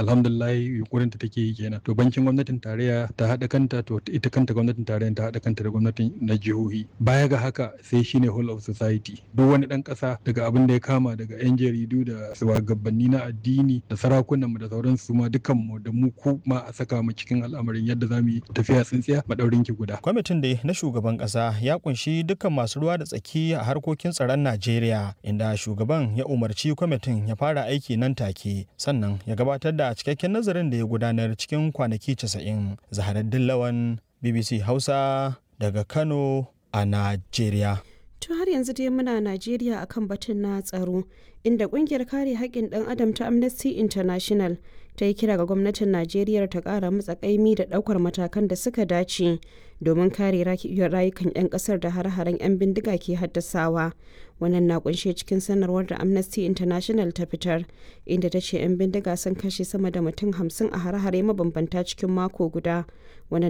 alhamdulillah yunkurin ta take yi kenan to bankin gwamnatin tarayya ta haɗa kanta to ita kanta gwamnatin tarayya ta haɗa kanta da gwamnatin na jihohi baya ga haka sai shine whole of society duk wani ɗan ƙasa daga abin da ya kama daga 'yan jaridu da shugabanni na addini da sarakunanmu da sauransu ma dukanmu da mu ku ma a saka mu cikin al'amarin yadda za mu yi tafiya tsintsiya madaurin ki guda. Kwamitin da na shugaban ƙasa ya kunshi dukkan masu ruwa da tsaki a harkokin tsaron Najeriya inda shugaban ya umarci kwamitin ya fara aiki nan take sannan ya gabatar da cikakken nazarin da ya gudanar cikin kwanaki 90. Zaharaddin Lawan BBC Hausa daga Kano a Najeriya. To har yanzu dai muna Najeriya akan batun na tsaro inda kungiyar kare haƙƙin ɗan adam ta Amnesty International ta yi kira ga gwamnatin Najeriya ta ƙara matsa ƙaimi da ɗaukar matakan da suka dace domin kare rayukan 'yan ƙasar da har-haren 'yan bindiga ke haddasawa. Wannan na kunshe cikin sanarwar da Amnesty International ta fitar inda ta ce 'yan bindiga sun kashe sama da mutum hamsin a har-hare mabambanta cikin mako guda. Wannan